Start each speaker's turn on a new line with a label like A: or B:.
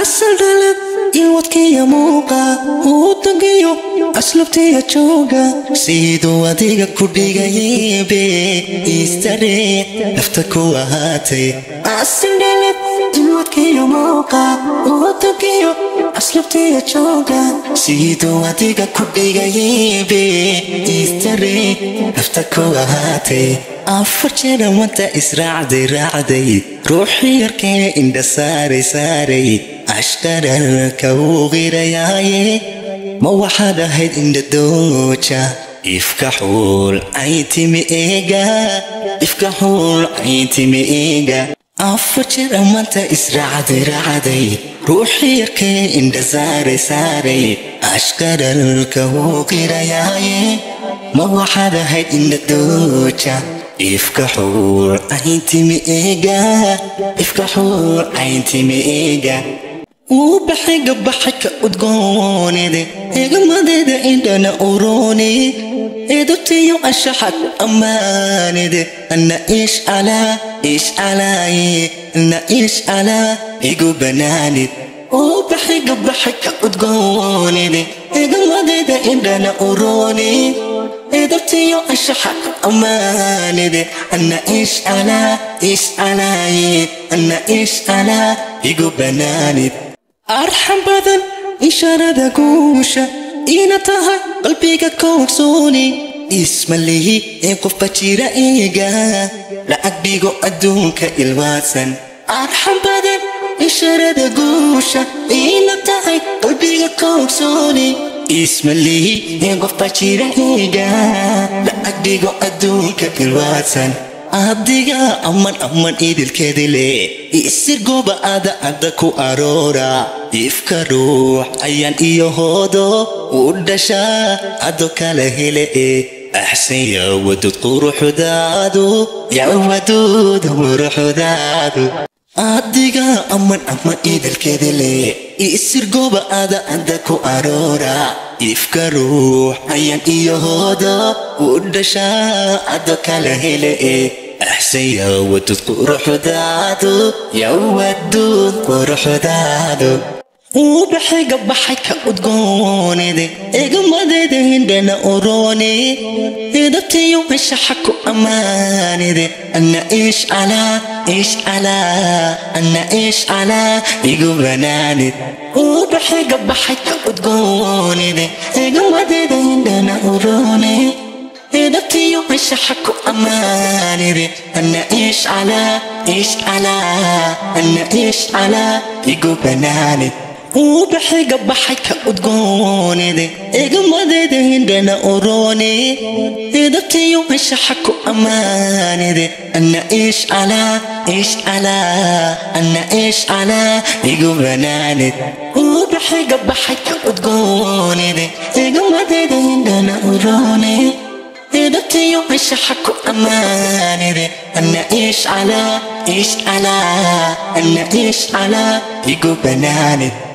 A: asal dhalad ilwadkiya muuqa udagiyo aslubtiya jooga siduu adiga ku dhigayebe istare nafta ku ahaatay asal dhalad ilwadkiya muuqa udagiyo aslubtiya jooga siduu adiga ku dhigayebe istare nafta ku ahaatay afar jeera wanta israacday raacday ruuxii yarkee indha saaray saaray ashqararka uu qirayaaye ma waxaad ahayd indha dooja ifka xuul ay timi eega ifka xuul ay timi eega afar jeera wanta israacday raacday ruuxii yarkee indha saaray saaray ashqararka uu qirayaaye ma waxaad ahayd indha dooja ifka xuur ayntimi eega ifka xuur ayntimi eega uu baxay gabaxay ka udgoonide eegamadeeda indhana urooni edutiyo anshaxad ammaanide anna iish calaa iish calaaye anna iish calaa igu banaanid uu baxay gabaxay ka udgoonide eegamadeeda indhana urooni edabtiyo anshaxa ammaanide anna iish calaa iish calaaye anna iish calaa igu banaanid arxan badan ishaarada guusha ina tahay qalbiga koogsooni ismalihi ee qofba jira iiga lacag dhigo adduunka ilwaasan arxan badan ishaarada guusha ina tahay qalbiga koogsooni ismalihi ee qofba jira iiga lacag dhigo adduunka ilwaasan adiga aman aman idilkeedile isir gooba ada ada ku aroora ifka ruux ayaan iyo hoodo u dhashaa ado kala hele e axsan yaa wadud quruxdaadu yaa wadud quruxdaadu adiga aman aman idilkeedile isir gooba ada ada ku aroora ifka ruux ayaan iyo hoodo u dhashaa ado kala hele e axsan yaa wadud quruxdaadu yaa wadud quruxdaadu uu baxay gabaxay ka udgoonide eegamadeeda hindhana urooni edabtiyo anshaxa ku ammaanide anna iish calaa iish calaa anna iish calaa igu banaanid uu baxay gabaxay ka udgoonide eegamadeeda hindhana urooni edabtiyo anshaxa ku ammaanide anna iish calaa iish calaa anna iish calaa igu banaanid uu baxay gabaxay ka udgoonide eegamadeeda hindhana urooni edabtiyo anshaxa ku ammaanide anna iish calaa iish calaa anna iish calaa igu banaanid uu baxay gabaxay ka udgoonide eegamadeeda hindhana urooni edabtiyo anshaxa ku ammaanide anna iish calaa iish calaa anna iish calaa igu banaanid